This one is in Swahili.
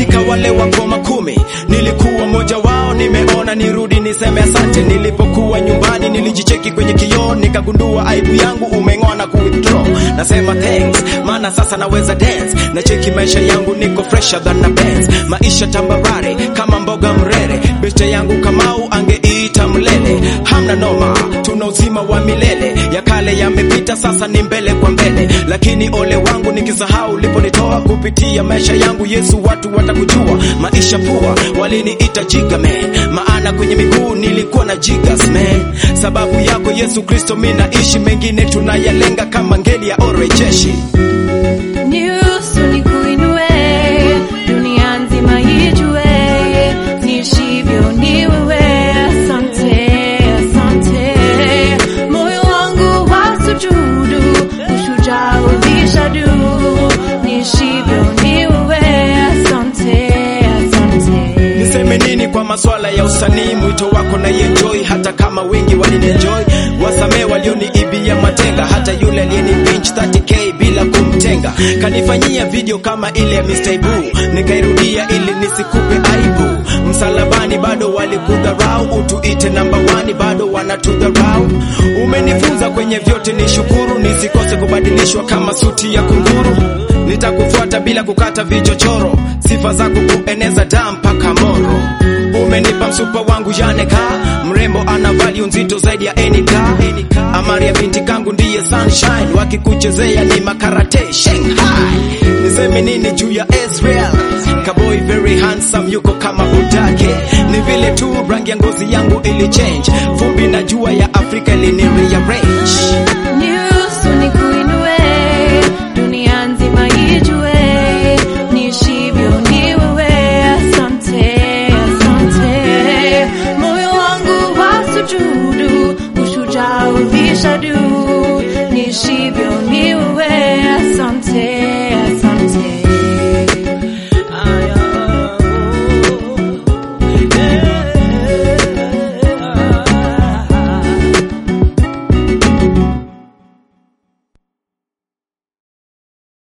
katika wale wakoma kumi nilikuwa mmoja wao nimeona nirudi niseme asante nilipokuwa nyumbani nilijicheki kwenye kioo nikagundua aibu yangu umeng'oa na kuwithdraw nasema thanks maana sasa naweza dance na cheki maisha yangu niko fresher than a Benz maisha tambarare kama mboga mrere beste yangu kamau angeita mlele hamna noma tuna uzima wa milele ya kale yamepita sasa ni mbele kwa mbele lakini ole wangu nikisahau uliponitoa kupitia maisha yangu yesu watu watakujua maisha pua waliniita jiga man maana kwenye miguu nilikuwa na jigas man sababu yako yesu kristo mi naishi mengine tunayalenga kama ngeli ya orejeshi Niruhusu nikuinue, dunia nzima ijue, niishivyo ni wewe. Asante, asante. Moyo wangu wasujudu, ushujaa ulishadu, niishivyo ni wewe. Asante, asante. niseme nini kwa maswala ya usanii mwito wako na enjoy hata kama wengi walinienjoy wasamee walioniibia matenga hata yule aliyenipinch 30k bila kumtenga kanifanyia video kama ile ya Mr. Ibu nikairudia ili nisikupe aibu msalabani bado walikudharau utuite namba wani bado wanatudharau umenifunza kwenye vyote ni shukuru nisikose kubadilishwa kama suti ya kunguru nitakufuata bila kukata vichochoro sifa zako kueneza daa mpaka moro umenipa msupa wangu yaneka mrembo ana value nzito zaidi ya enika amari ya binti kangu ndiye sunshine wakikuchezea ni makarate shanghai niseme nini juu ya israel kaboy very handsome yuko kama budake ni vile tu rangi ya ngozi yangu ili change vumbi na jua ya afrika ilini rearrange